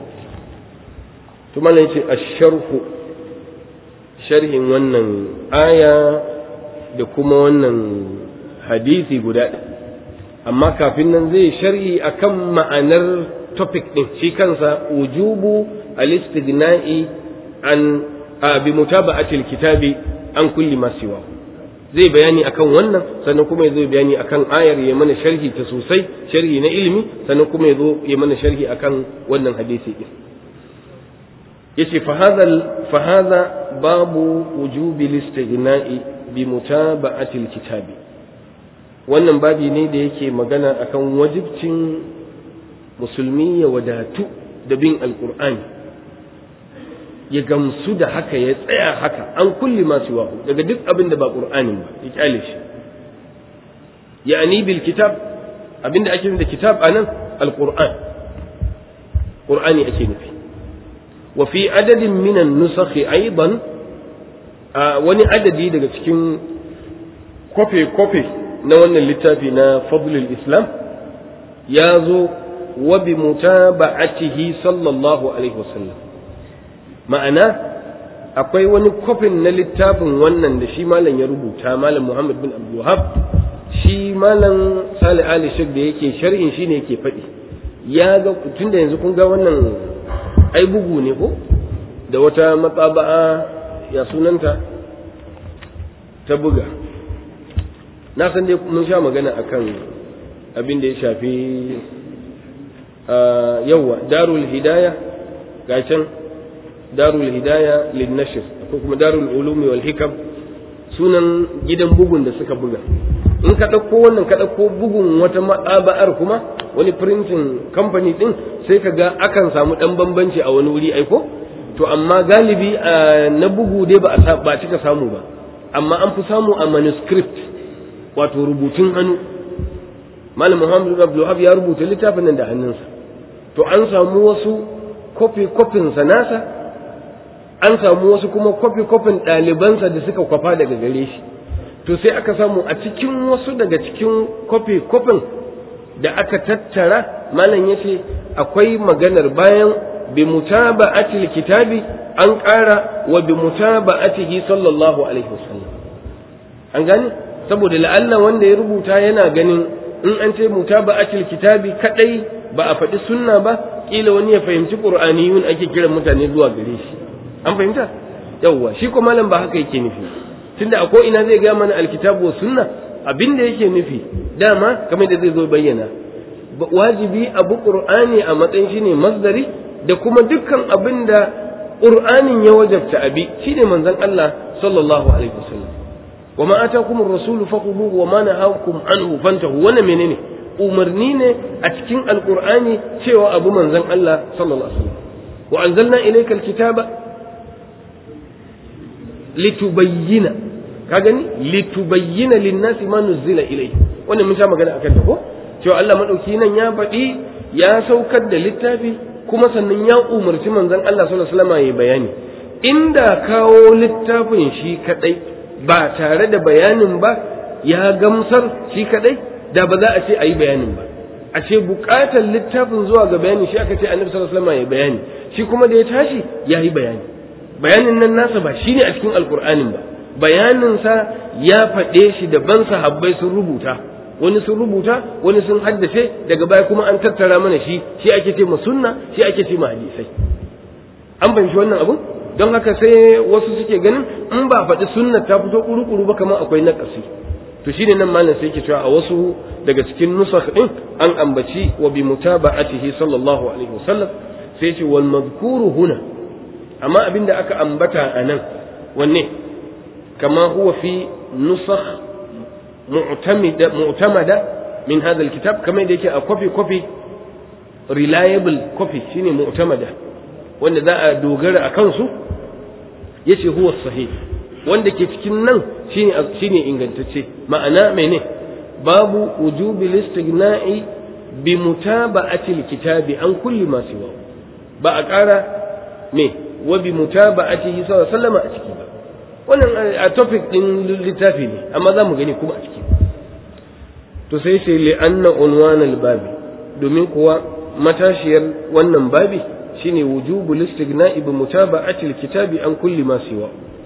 to mallan yace ash-sharhu sharhin wannan aya da kuma wannan hadisi guda amma kafin nan zai sharhi akan ma'anar topic din shi kansa wujubu al-istighna'i an bi mutaba'ati al-kitabi an kulli ma siwa zai bayani akan wannan sannan kuma ya zo bayani akan ayar ya mana sharhi ta sosai sharhi na ilimi sannan kuma ya zo ya mana sharhi akan wannan hadisi din yace fa hadha fa hadha babu wujubi al-istighna'i bi mutaba'ati al-kitabi wannan babi ne da yake magana akan wajibcin musulmi ya wadatu da bin alkur'ani ya gamsu da haka ya tsaya haka an kulli masu wahu daga duk abin da ba ƙur'anin ba ya kyale shi ya'ani bil kitab abin da ake da kitab anan alqur'an qur'ani ake nufi wa fi adadin minan nusakhi aidan wani adadi daga cikin kwafe-kwafe na wannan littafi na fadlul islam ya zo wa bi mutaba'atihi sallallahu alaihi wasallam ma'ana akwai wani kwafin na littafin wannan da shi malam ya rubuta malam muhammad bin abdulwahab shi malam salih ali shek da yake sharhin shi ne yake faɗi ya ga tunda yanzu kun ga wannan ai bugu ne ko da wata matsaba'a ya sunanta ta buga na san dai mun sha magana akan abin da ya shafi yawa darul hidaya ga can darul hidaya lin nashr ko kuma darul ulumi wal hikam sunan gidan bugun da suka buga in ka ɗauko wannan ka ɗauko bugun wata maɗaba'ar kuma wani printing company ɗin sai ka ga akan samu ɗan bambanci a wani wuri aiko to amma galibi na bugu dai ba a ba cika samu ba amma an fi samu a manuscript wato rubutun hannu malam muhammadu abdulhab ya rubuta littafin nan da hannunsa to an samu wasu kofi kofin sa nasa an samu wasu kuma kofi kofin ɗalibansa da suka kwafa daga gare shi to sai aka samu a cikin wasu daga cikin kofi kofin da aka tattara malam ya ce akwai maganar bayan bi mutaba'atil kitabi an ƙara wa bi mutaba'atihi sallallahu alaihi wasallam an gane saboda la'alla wanda ya rubuta yana ganin in an ce mutaba'atil kitabi kadai ba a faɗi sunna ba kila wani ya fahimci qur'aniyun ake kiran mutane zuwa gare shi an fahimta yawwa shi ko malam ba haka yake nufi tunda a ko ina zai ga mana alkitabu wa sunna abin da yake nufi dama kamar da zai zo bayyana wajibi abu qur'ani a matsayin shine masdari da kuma dukkan abin da qur'anin ya wajabta abi shine manzon Allah sallallahu alaihi wasallam wa ma atakum ar-rasulu faquduhu wa ma nahakum anhu fantahu wannan menene umarni ne a cikin alqur'ani cewa abu manzon Allah sallallahu alaihi wasallam wa anzalna ilayka alkitaba litubayyina ka gani litubayyina linnasi ma nuzila ilayhi wannan mun sha magana akan ta ko cewa Allah madauki nan ya faɗi ya saukar da littafi kuma sannan ya umarci manzon Allah sallallahu alaihi wasallam ya bayani inda kawo littafin shi kadai ba tare da bayanin ba ya gamsar shi kadai da ba za a ce ayi bayanin ba a ce bukatar littafin zuwa ga bayani shi aka ce annabi sallallahu alaihi wasallam ya bayani shi kuma da ya tashi ya yi bayani bayanin nan nasa ba shine a cikin alkur'anin ba bayaninsa ya faɗe shi daban sahabbai sun rubuta wani sun rubuta wani sun haddace daga baya kuma an tattara mana shi shi ake ce sunna shi ake ce hadisai an fahimci wannan abun don haka sai wasu suke ganin in ba faɗi sunna ta fito kuru-kuru ba kamar akwai naƙasi to shine nan malam sai yake cewa a wasu daga cikin nusakh din an ambaci wa bi mutaba'atihi sallallahu alaihi wasallam sai ce wal madhkuru huna amma abinda aka ambata a nan wanne kama huwa fi nusakh mu'tamida mu'tamada min hadha alkitab kamar da yake a copy copy reliable copy shine mu'tamada wanda za a dogara a kansu yace huwa sahih wanda ke cikin nan shine shine ingantacce ma'ana mene babu wujubi listighna'i bi mutaba'ati alkitabi an kulli ma siwa ba a ƙara me wa bi mutaba'atihi sallallahu alaihi wasallam a ciki ba wannan a topic din littafi ne amma za mu gani kuma a ciki to sai sai li anna unwan babi domin kuwa matashiyar wannan babi shine wujubu listighna'i bi mutaba'ati alkitabi an kulli ma siwa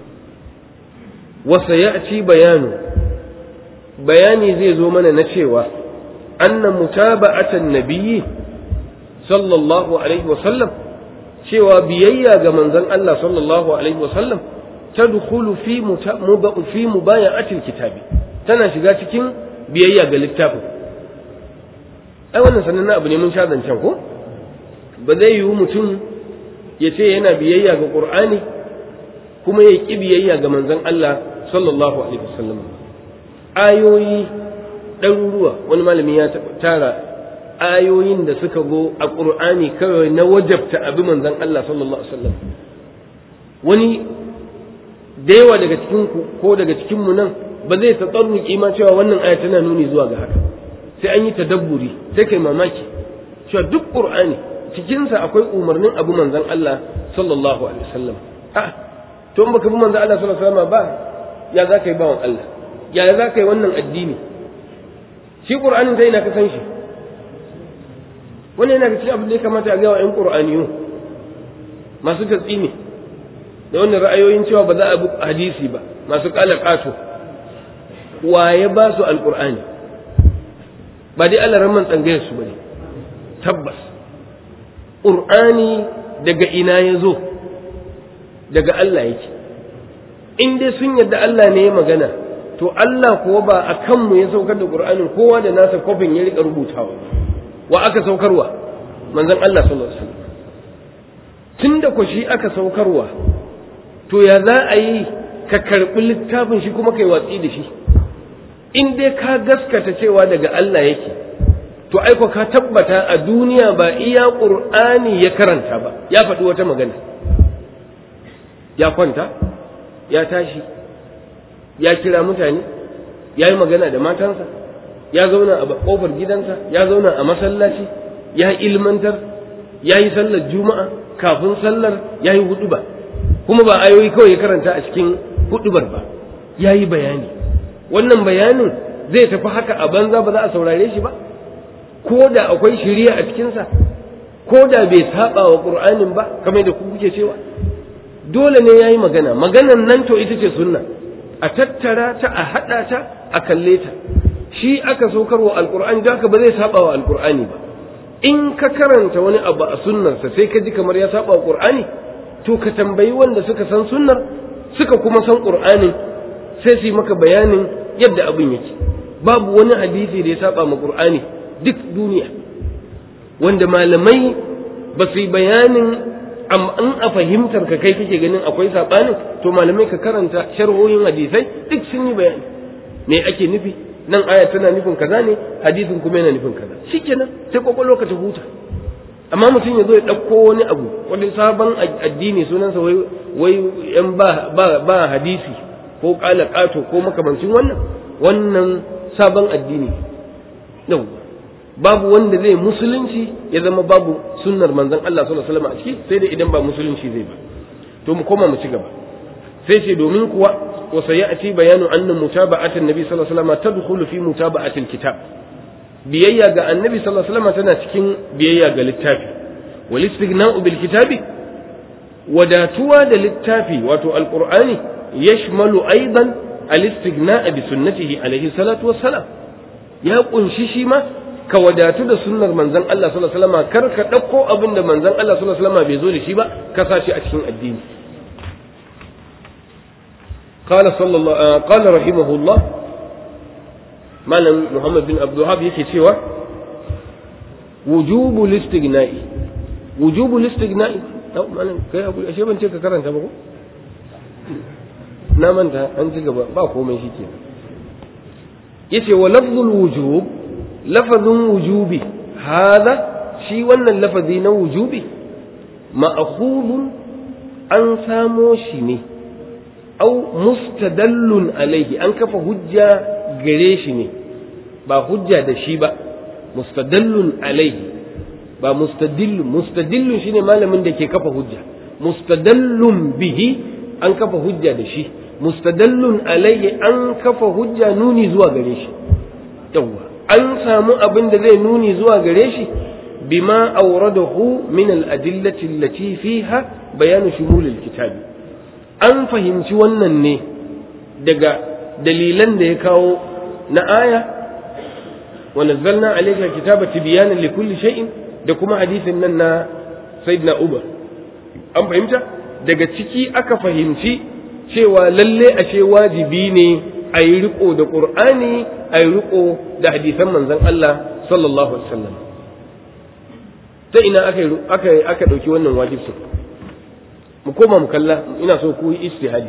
wa sayati bayanu bayani zai zo mana na cewa anna mutaba'atan nabiyyi sallallahu alaihi wa sallam cewa biyayya ga manzon Allah sallallahu alaihi wa sallam tadkhulu fi fi mubaya'atil kitabi tana shiga cikin biyayya ga littafin ai wannan sanan abu ne mun sha zancen ko ba zai yiwu mutum ya ce yana biyayya ga qur'ani kuma ya ki biyayya ga manzon Allah sallallahu alaihi wasallam ayoyi ɗaruruwa wani malami ya tara ayoyin da suka go a qur'ani kawai na wajabta abi manzon Allah sallallahu alaihi wasallam wani da yawa daga cikin ku ko daga cikin mu nan ba zai ta tsarruki ma cewa wannan aya tana nuni zuwa ga haka sai an yi tadabburi sai kai mamaki cewa duk qur'ani cikin sa akwai umarnin abu manzon Allah sallallahu alaihi wasallam a to in baka bi manzon Allah sallallahu alaihi wasallam ba ya za ka yi bawan Allah ya za ka yi wannan addini shi qur'anin sai ina ka san shi wannan yana cikin abin da ya kamata a ga wa ƴan qur'aniyu masu tatsini da wannan ra'ayoyin cewa ba za a bi hadisi ba masu kala kato waye ba su alqur'ani ba dai Allah rahman tsangayar su bane tabbas qur'ani daga ina ya zo daga Allah yake in dai sun yadda Allah ne ya magana to Allah kuwa ba a kanmu ya saukar da qur'anin kowa da nasa kofin ya rika rubutawa wa aka saukarwa manzon Allah sallallahu alaihi wasallam tunda ko shi aka saukarwa to ya za a yi ka karɓi littafin shi kuma kai watsi da shi in dai ka gaskata cewa daga Allah yake to aiko ka tabbata a duniya ba iya ƙur'ani ya karanta ba ya faɗi wata magana ya kwanta ya tashi ya kira mutane ya yi magana da matansa ya zauna a ƙofar gidansa ya zauna a masallaci ya ilmantar ya yi sallar juma'a kafin sallar ya yi huɗuba kuma ba ayoyi kawai ya karanta a cikin huɗubar ba ya yi bayani wannan bayanin zai tafi haka a banza ba za a saurare shi ba ko da akwai shiriya a cikinsa ko da bai saba wa ƙur'anin ba kamar da kuke cewa dole ne ya yi magana maganan nan to ita ce sunna a tattara ta a haɗa ta a kalle ta shi aka saukar wa alƙur'ani da haka ba zai saba wa alƙur'ani ba in ka karanta wani abu a sunnarsa sai ka ji kamar ya saba wa ƙur'ani to ka tambayi wanda suka san sunnar suka kuma san ƙur'anin sai su yi maka bayanin yadda abin yake babu wani hadisi da ya saba ma ƙur'ani duk duniya wanda malamai ba su yi bayanin amma in a fahimtar ka kai kake ganin akwai saɓanin to malamai ka karanta sharhohin hadisai duk sun yi bayani me ake nufi nan aya tana nufin kaza ne hadisin kuma yana nufin kaza shikenan sai kwakwalwa ka ta huta amma mutum ya zo ya ɗauko wani abu wani sabon addini sunansa wai wai yan ba ba hadisi ko ƙala ƙato ko makamancin wannan wannan sabon addini yau babu wanda zai musulunci ya zama babu sunnar manzon Allah sallallahu alaihi wasallam a ciki sai dai idan ba musulunci zai ba to mu koma mu ci gaba sai ce domin kuwa wa sayati bayanu anna mutaba'atan nabi sallallahu alaihi wasallam tadkhulu fi mutaba'atil kitab biyayya ga annabi sallallahu alaihi wasallam tana cikin biyayya ga littafi wal istighna'u bil kitabi wadatuwa da littafi wato alqur'ani yashmalu aidan al istighna'a bi sunnatihi alaihi salatu wassalam ya kunshi shi ma ka wadatu da sunnar manzon Allah sallallahu alaihi wasallam kar ka dauko abin da manzon Allah sallallahu alaihi wasallam bai zo da shi ba ka sa shi a cikin addini قال صلى الله قال رحمه الله malam Muhammad bin Abdulhab yake cewa wujubu listigna'i wujubu listigna'i malam kai abu ashe ban ce ka karanta ba ko na manta an ci gaba ba komai shike yace wa lafzul wujub lafazin wujubi hada shi wannan lafazi na wujubi ma'khudun an samo shi ne au mustadallun alaihi an kafa hujja gare shi ne ba hujja da shi ba mustadallun alaihi ba mustadillun mustadillun shine malamin da ke kafa hujja mustadallun bihi an kafa hujja da shi mustadallun alaihi an kafa hujja nuni zuwa gare shi yawwa an samu abin da zai nuni zuwa gare shi bima awradahu min al-adillati allati fiha bayanu shumul al-kitabi an fahimci wannan ne daga dalilan da ya kawo na aya wa nazzalna alayka kitaba tibyanan likulli shay'in da kuma hadisin nan na sayyidina Umar an fahimta daga ciki aka fahimci cewa lalle ashe wajibi ne a yi riko da qur'ani a yi riko da hadisan manzon Allah sallallahu alaihi wasallam ta ina aka aka aka dauki wannan wajibi mu koma mu kalla ina so ku yi istihadi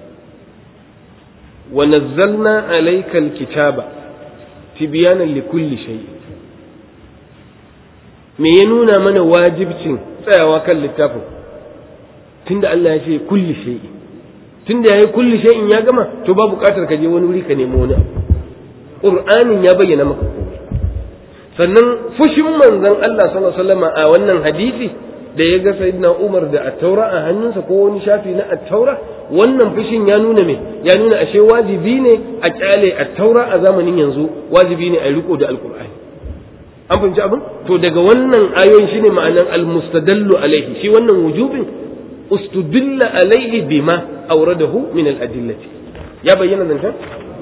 wa nazzalna alayka alkitaba tibyanan likulli shay me ya nuna mana wajibcin tsayawa kan littafin tunda Allah ya ce kulli shay tunda yayi kulli shay'in ya gama to ba buƙatar ka je wani wuri ka nemo wani abu qur'anin ya bayyana maka komai sannan fushin manzon Allah sallallahu alaihi wasallam a wannan hadisi da ya ga sayyidina Umar da attaura a hannunsa ko wani shafi na attaura wannan fushin ya nuna me ya nuna ashe wajibi ne a kyale attaura a zamanin yanzu wajibi ne a riko da alqur'ani an fahimci abin to daga wannan ayoyin shine ma'anan almustadallu alaihi shi wannan wujubin ustudilla alaihi bima awradahu min al-adillati ya bayyana zancan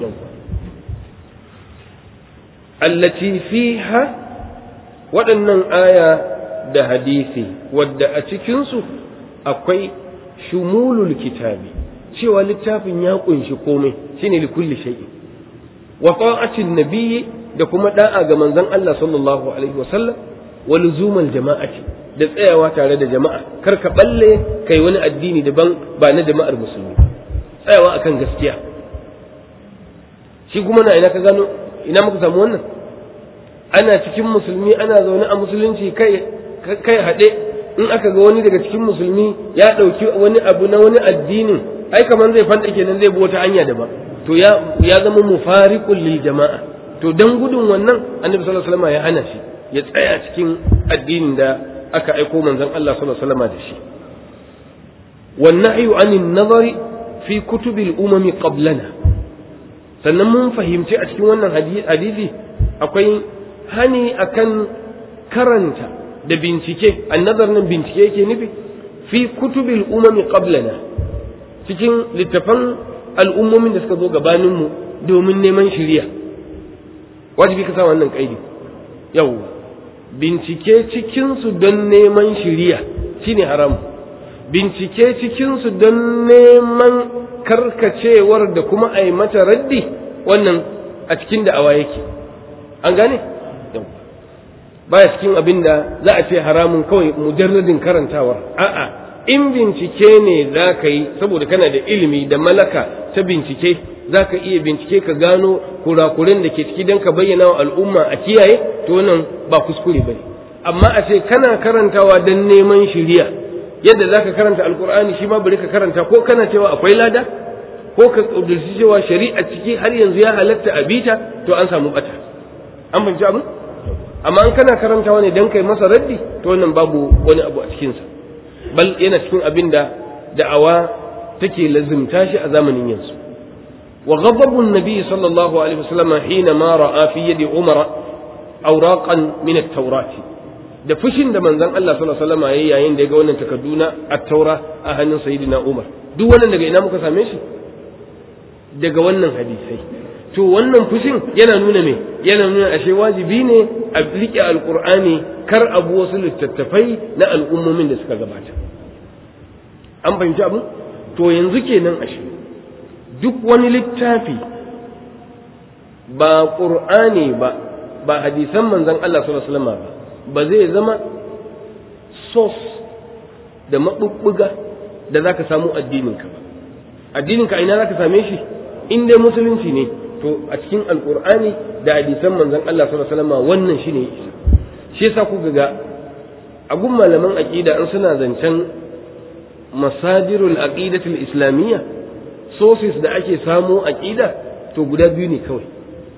allati fiha waɗannan aya da hadisi wadda a cikinsu akwai shumulul kitabi cewa littafin ya kunshi komai shine li kulli shay'in wa ta'atin nabiyyi da kuma da'a ga manzon Allah sallallahu alaihi wasallam wa luzumal jama'ati da tsayawa tare da jama'a kar ka balle kai wani addini daban ba na jama'ar musulmi tsayawa akan gaskiya shi kuma na ina ka gano ina muka samu wannan ana cikin musulmi ana zaune a musulunci kai kai haɗe in aka ga wani daga cikin musulmi ya ɗauki wani abu na wani addinin ai kamar zai fanta kenan zai bi wata hanya daban to ya ya zama mufariqul lil jama'a to dan gudun wannan annabi sallallahu alaihi wasallam ya hana shi ya tsaya cikin addinin da aka aiko manzon Allah sallallahu alaihi wasallam da shi wan nahyu anin nazari fi kutubil umami qablana sannan mun fahimci a cikin wannan hadisi akwai hani akan karanta da bincike annazar nan bincike yake nufi fi kutubil umami qablana cikin littafan al'ummomin da suka zo gabaninmu domin neman shiriya wajibi ka sa wannan kaidi yau bincike cikinsu don neman shiriya shine haram bincike cikinsu don neman karkacewar da kuma a yi mata raddi wannan a cikin da'awa yake an gane baya cikin abin da za a ce haramun kawai mujarradin karantawar a'a in bincike ne za ka yi saboda kana da ilimi da malaka ta bincike za ka iya bincike ka gano kurakuren da ke ciki don ka bayyana wa al'umma a kiyaye to wannan ba kuskure ba amma a ce kana karantawa don neman shiriya yadda za ka karanta alkur'ani shi ma bari ka karanta ko kana cewa akwai lada ko ka ƙudurci cewa shari'a ciki har yanzu ya halatta a bita to an samu bata an fahimci abin amma an kana karantawa ne don kai masa raddi to wannan babu wani abu a cikinsa bal yana cikin abin da da'awa take lazimta shi a zamanin yanzu wa ghadabu nabi sallallahu alaihi wasallam hina ma ra'a fi yadi umara awraqan min at-taurat da fushin da manzon Allah sallallahu alaihi wasallam yayi yayin da ya ga wannan takardu na at-taura a hannun sayyidina Umar duk wannan daga ina muka same shi daga wannan hadisai to wannan fushin yana nuna me yana nuna ashe wajibi ne a riƙe alƙur'ani kar abu wasu littattafai na al'ummomin da suka gabata an fahimci abu to yanzu kenan ashe duk wani littafi ba ƙur'ani ba ba hadisan manzon Allah sallallahu alaihi wasallam ba ba zai zama source da maɓuɓɓuga da za ka samu addininka ba addininka ina za ka same shi in dai musulunci ne to a cikin alqur'ani da hadisan manzon Allah sallallahu alaihi wasallam wannan shine ya isa shi yasa kuka ga a gun malaman aqida in suna zancen masadirul aqidatul islamiyya sources da ake samo aqida to guda biyu ne kawai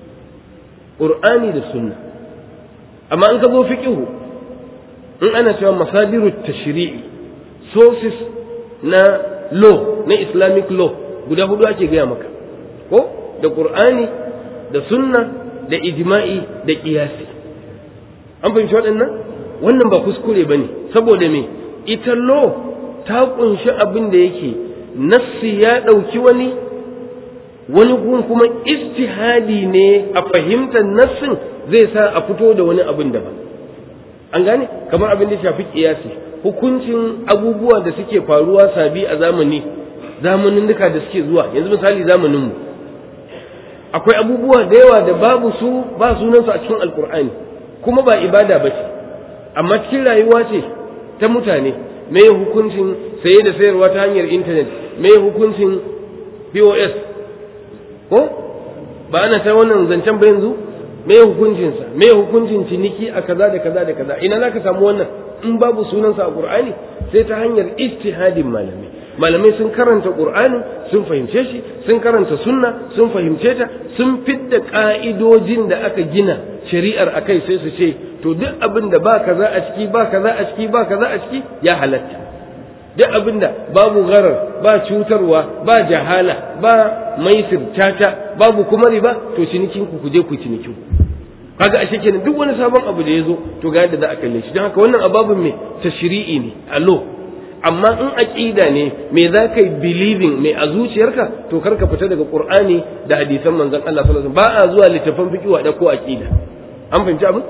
qur'ani da sunna amma in ka zo fiqhu in ana cewa masadirut tashri'i sources na law na islamic law guda hudu ake gaya maka ko da qur'ani da sunna da ijma'i da qiyasi an fahimci waɗannan wannan ba kuskure bane saboda me ita law ta kunshi abin da yake nassi ya ɗauki wani wani gun kuma istihadi ne a fahimtar nassin zai sa a fito da wani abin daban an gane kamar abin da shafi kiyasi hukuncin abubuwa da suke faruwa sabi a zamani zamanin duka da suke zuwa yanzu misali zamanin mu akwai abubuwa da yawa da babu su ba sunansu a cikin alkur'ani kuma ba ibada ba ce amma cikin rayuwa ce ta mutane me hukuncin saye da sayarwa ta hanyar intanet me hukuncin pos ko ba ana ta wannan zancen ba yanzu me hukuncinsa me hukuncin ciniki a kaza da kaza da kaza ina zaka samu wannan in babu sunansa a qur'ani sai ta hanyar ijtihadin malamai malamai sun karanta qur'ani sun fahimce shi sun karanta sunna sun fahimce ta sun fidda ka'idojin da aka gina shari'ar akai sai su ce to duk abin da ba kaza a ciki ba kaza a ciki ba kaza a ciki ya halatta duk abin da babu gharar ba cutarwa ba jahala ba maisir caca babu kuma riba to cinikin ku je ku cinikin ku kaga ashe kenan duk wani sabon abu da ya zo to ga yadda za a kalle shi don haka wannan ababin me tashri'i ne allo amma in aqida ne me za ka yi believing me a zuciyarka to kar ka fita daga qur'ani da hadisan manzon Allah sallallahu alaihi wasallam ba a zuwa littafan fiqh da ko aqida an fahimci abin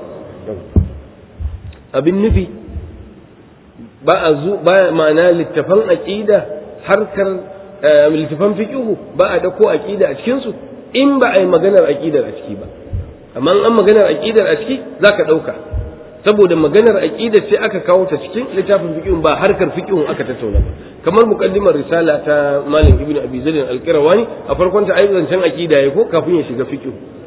abin nufi ba a zu ba ma'ana littafan aqida harkar littafan fiqh ba a dauko aqida a cikin su in ba a yi maganar aqidar a ciki ba amma an maganar aqidar a ciki zaka dauka saboda maganar aqidar ce aka kawo ta cikin littafin fiqh ba harkar fiqh aka tattauna ba kamar muqaddimar risala ta malam ibnu abi zaid al-qirawani a farkon ta ayyukan can aqida yayi ko kafin ya shiga fiqh